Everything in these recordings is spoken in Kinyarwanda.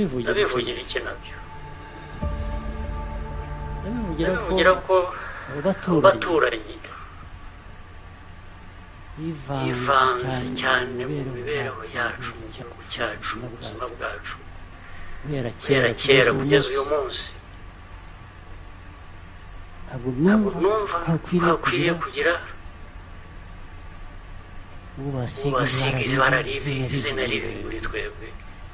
nabivugira iki nabyo nabivugira nabivugira ko abo baturanyi baturanyi bivanze bivanze cyane mu mibereho yacu mu gihugu cyacu mu buzima bwacu guhera kera kera kera kugeza kugeza uyu uyu munsi munsi ntabwo ntabwo numva numva hakwiriye hakwiriye kugira kugira ubu basiga ubasiga ibara ibara ribi izina ribi muri twebwe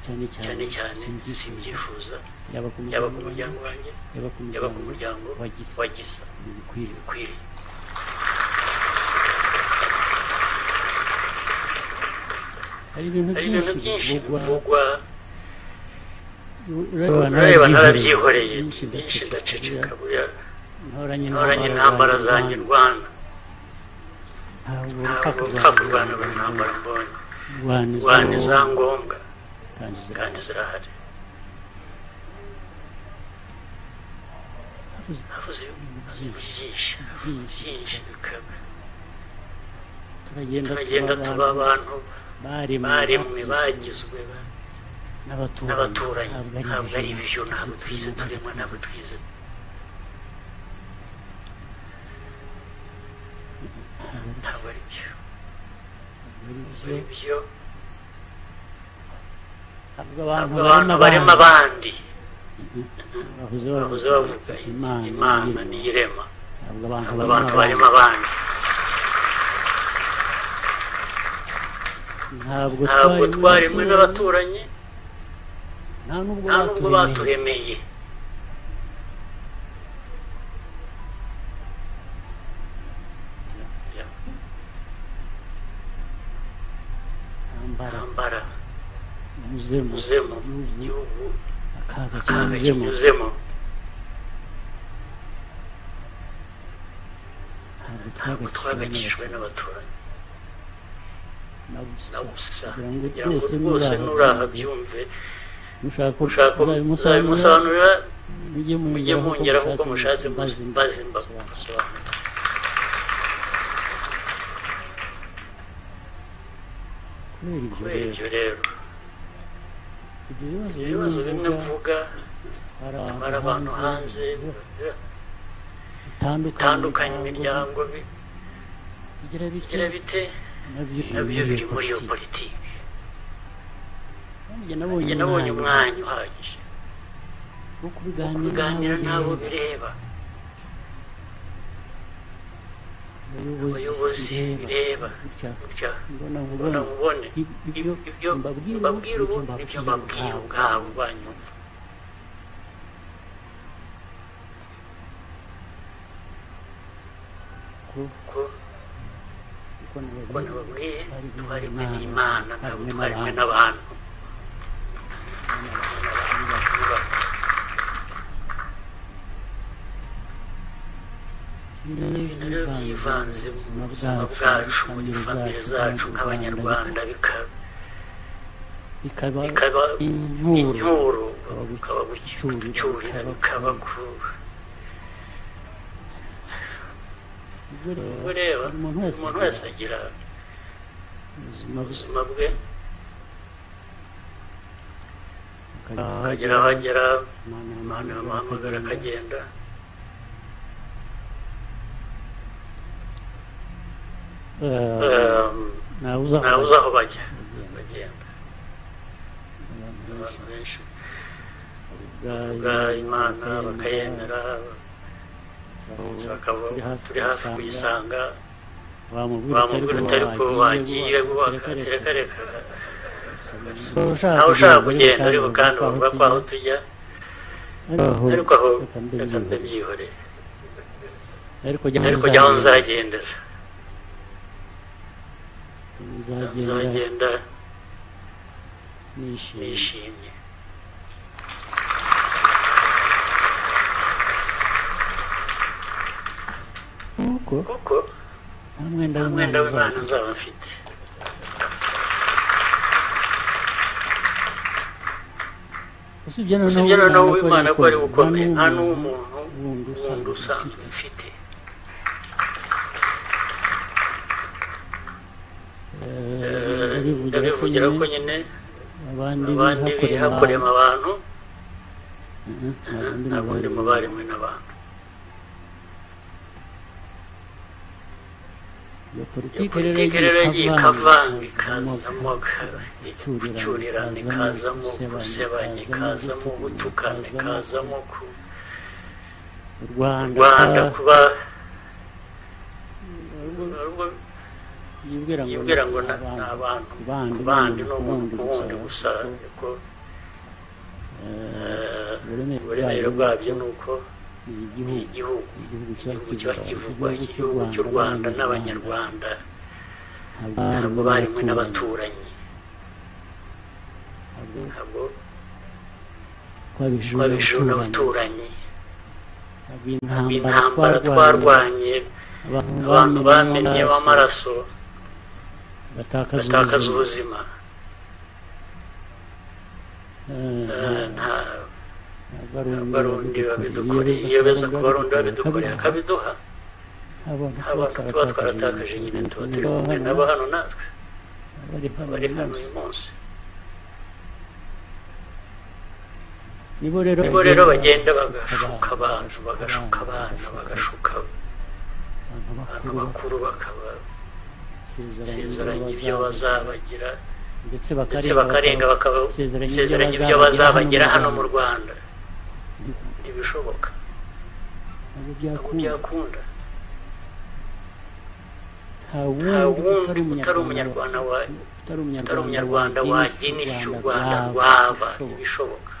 cyane cyane cyane cyane simbyifuza simbyifuza yaba ku yaba ku muryango muryango wanjye yaba ku yaba ku muryango muryango wa Gisa. wa gisa bikwiriye bikwiriye hari ibintu hari ibintu byinshi byinshi bivugwa bivugwa urareba ureba narabyihoreye narabyihoreye byinshi ndaceceka ndaceceka buriya ntoranye ntoranye intambara zanjye ndwana ntabwo ntabwo urupfa mpfa kurwana buri ntambara mbonye kurwana ndwana iza za ngombwa kandi zira- kandi zirahari habuze havuze ibintu byinshi byinshi byinshi bikaba turagenda turagenda tuba tuba abantu abantu baremwe baremwe bagizwe ba- n'abaturanyi n'abaturanyi ntabwo ari byo ntabwo twize turemwa ntabwo twize ntabwo ari byo ntabwo ari ari byo. byo Ntabwo abantu ntabwo abantu barema barimo abandi abandi bavuze bavuze bavuga imana imana niyo n'irema ntabwo abantu ntabwo abantu barimo barema abandi abandi ntabwo ntabwo twaremwe twaremwe n'abaturanyi n'abaturanyi nta nubwo nta nubwo baturemeye baturemeye intambara ntambara yuzemo uzemo igihugu igihugu akaga akaga kanyuzemo kinyuzemo ntabwo ntabwo twagakijwe twagakijwe n'abaturanyi na gusa na gusa kugira kugira ngo rwose nuraha byumve mushaka ushaka muzabimusobanurira uzabimusobanurira mujye mujye mungera mungeraho kuko uko mushatse mushatse mbaze mbaze mbasobanurira mbasobanurira kubera ibyo kubera rero ibyo ibyo rero bibazo ibibazo bimwe bimwe mvuga mvuga bitwara bari abantu hanze bitandukanye bitandukanye imiryango bi- bigira bike bigira bite nabyo nabyo biri muri iyo politiki njye nabonye umwanya uhagije wo kuganira kubiganira n'abo bireba abayobozi abayobozi bireba gutya gutya mbona mbona nkubona mubone Ib- ibyo ibyo mbabwira ubu mbabwira ubu nibyo nibyo mbabwira mbabwira ubwabo banyumva ko ko kuko ko nababwira nababwiye twaremwe n'imana ntabwo twaremwe n'abantu ibintu ibintu rero byivanze mu buzima buzima bwacu mu bwacu muri famire famire zacu nk'abanyarwanda bikaba bikaba bikaba inkuru inturo Bikaba bukaba gucyurira, gucyurira bikaba bikaba kuba Ubwo rero, ubwo rero buri umuntu wese agira agira ubuzima bwe ubuzima bwe akagira aho akagera agera aho agera imana abantu bamuhamagara akagenda Eh, ntawe uzaba ntawe uzi aho bajya agenda. bagenda Abantu benshi abantu benshi bavuga bwa imana bakayemera bakayemera, bakaba turi hafi kuyisanga kuyisanga wamubwira bamubwira utari ko wagiye bubaka bubaka tereka reka nawe nawe ushaka kugenda ariko kandi bavuga ko aho tujya ariko aho reka ndabyihoreye ariko ariko jya aho nzagendera nzagenda nzagenda nishimye nishimye kuko kuko nta mwenda nta mwenda w'imana w'imana uzaba. nzaba mfite usibye usibye noneho noneho w'imana ko ari gukomeye nta n'umuntu wundi wundi usanzwe usanzwe ufite. mfite Eh, Eh, ndabivugira ko ndabivugira ko nyine nyine abandi abandi biha bihakurema kurema abantu abantu nta bundi muba rimwe n'abantu iyo iyo politiki rero politiki rero yagiye ikavanga ikazamo gucurirana ikazamo gusebanya ikazamo gutukana ikazamo ku u rwanda rwanda kuba yibwira ngo yibwira ngo ni na- ni abantu abantu ku bandi ku bandi bandi no mu kuwundi gusa ariko eh, uburemere uburemere bwabyo bwabyo ni uko ni ni igihugu igihugu igihugu igihugu kiba kiba kivugwa kivugwa igihugu cy'u rwanda n'abanyarwanda ntabwo ntabwo barimo barimo n'abaturanyi n'abaturanyi ntabwo twabijuru twabisheho n'abaturanyi n'abaturanyi b'intambara intambara twarwanya twarwanye abantu abantu bamenye bamennye b'amaraso b'amaraso batakaza batakaza ubuzima ubuzima Eh, Eh, nta abarundi abarundi babidukoreye iyo babidukoreye beza ku barundi babidukoreye akabiduha abantu tuba twaratakaje nyine tuba turi kumwe nabo hano natwe bari hano uyu munsi nibo rero nibo rero bagenda bagashuka abantu bagashuka abana bagashuka abantu abantu bakuru bakabasezeranya bakasezeranya ibyo bazabagira ndetse ndetse bakarenga bakarenga bakabasezeranya ibyo bazabagira hano mu rwanda ntibishoboka ntabwo ntabwo byakunda byakunda nta nta wundi wundi utari umunyarwanda wa utari utari umunyarwanda umunyarwanda waginisha u rwanda rwaba rwaba ibishoboka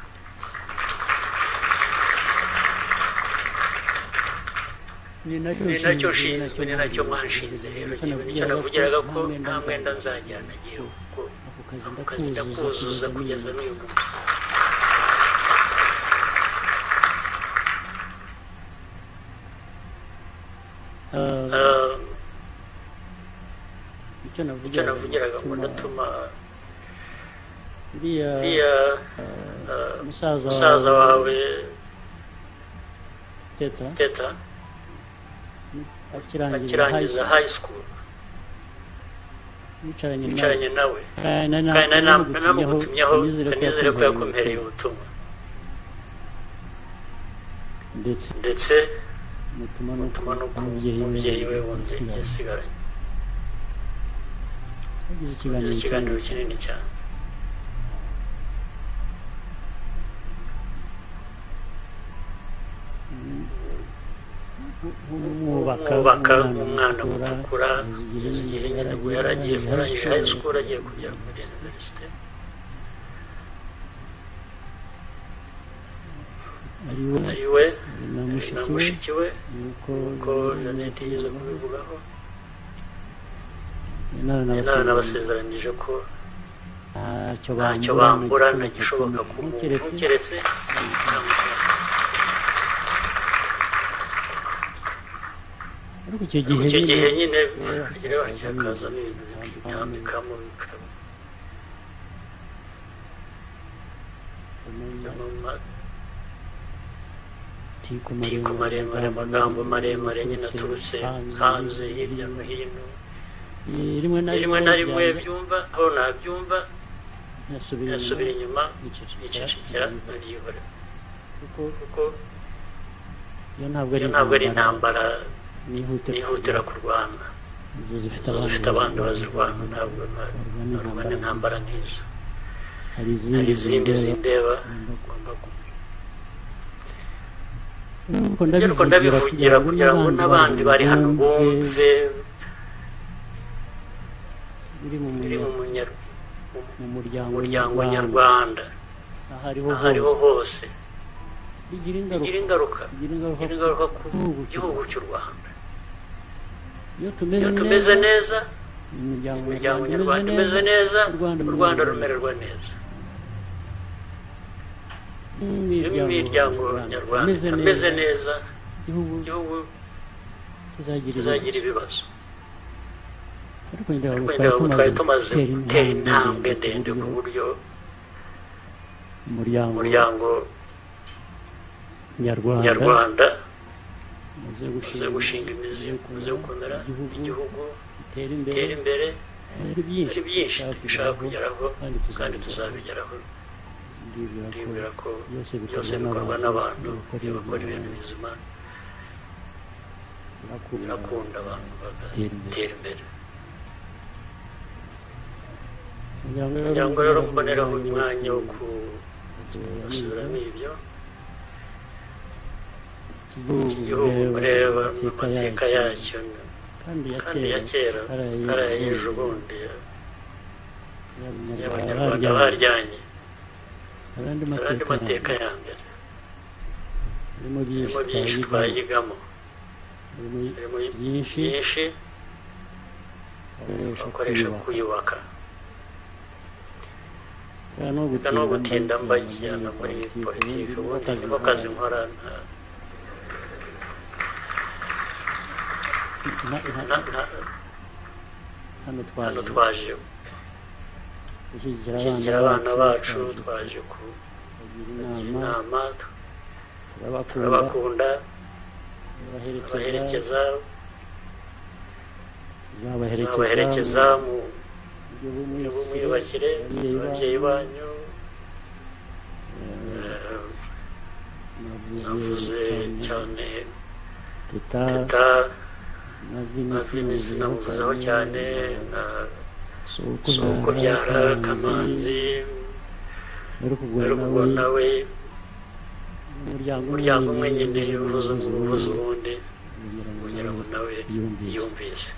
ni ni nacyo nacyo nshinzwe nshinzwe ni nacyo mwanshinze rero ngewe nicyo navugiraga ko nta mwenda nzajyana igihe kuko ako kazi ako kazi ndakuzuza kugeza n'uyu munsi Eh, icyo icyo navugira navugiraga ngo ndatuma uriya uriya musaza musaza wawe teta teta akirangiza akirangiza high school yicaranye yicaranye nawe kandi kandi nari namugutumyeho anizere ko yakomereye ubutumwa ndetse ndetse mutuma no mutuma no ku umubyeyi mubyeyi we wundi yasigaye yasigaranye yagize Yagize ikiganiro ikiganiro kinini cyane umwubaka mwubaka umwana mutukura kugeza igihe nyina ngo yari agiye kurangije high school agiye kujya muri universite ari we ari we na na mushiki we mushiki we nuko ko jeannette yigeze kubivugaho inama inama n'abasezerano nabasezeranije ko ntacyo ntacyo bambura nta ntagishoboka ku muntu keretse keretse ntamusaba ariko icyo gihe icyo gihe nyine nyine kireba cyakazamo ibintu bikitambikamo bikaba amatiku amatiku maremare amagambo maremare nyine aturutse hanze hirya no hino rimwe rimwe na rimwe byumva aho nabyumva yasubira yasubira inyuma yicecekera yicecekera abyihora kuko kuko iyo ntabwo iyo ntabwo ari ari intambara intambara nihutira yihutira kurwana inzu zifite izo zifite abandi abandi bazirwana ntabwo na- barwana intambara nk'izo hari hari izindi izindi zindeba ugomba ariko ariko ndabivugira kugira ngo n'abandi bari hano bumve biri mu biri mu munya- munyar- mu muryango muryango nyarwanda nyarwanda aho ariho aho ariho hose hose bigira bigira ingaruka ingaruka bigira bigira ingaruka ingaruka ku Gihugu cy'u gihugu cy'u rwanda iyo iyo tumeze tumeze neza neza umuryango umuryango nyarwanda umeze neza u rwanda rumererwa neza irimo imiryango nyarwanda itameze neza igihugu igihugu kizagira kizagira ibibazo ibibazo ariko ngira ngo wenda twari ubu tumaze twari tumaze gutera intambwe ndende ku buryo buryo umuryango umuryango nyarwanda nyarwanda umaze umaze gushinga imizi umaze gukomera igihugu igihugu gitera gitera imbere imbere ari byinshi dushaka kugeraho kandi tuzabigeraho ndibwira ko byose bikorwa n'abantu bakora ibintu bizima birakunda abantu bagatera imbere kugira ngo rero mboneraho umwanya wo gusubiramo ibyo igihugu reba amateka yacyo kandi ya kera karaye ejo bundi abanyarwanda baryanye abandi mateka ya mbere harimo harimo byinshi byinshi twayigamo harimo harimo byinshi byinshi bakoresha bakoresha kuyubaka kuyubaka Nta kandi no no gutinda gutinda mbajyana muri politiki ubundi niko kazi nkora nta- na- na- hano hano twaje twaje gushyigikira gushyigikira abana bacu twaje kugira kugira inama inama turabakunda turabakunda turabaherekeza tubaherekeza tubaherekeza tuzabaherekeza mu buryo bumwe bw'umwiyubakire ababyeyi banyu eh, navuze navuze cyane cyane teta teta na na vinisi vinisi namuvuzeho cyane na si sokubyara kamanzi rero rero kugura ubwo nawe nawe umuryango umuryango umwe nyine uvuze uvuze uvuze ubuvuzi ubundi kugira ngo kugira ngo nawe yumvise yumvise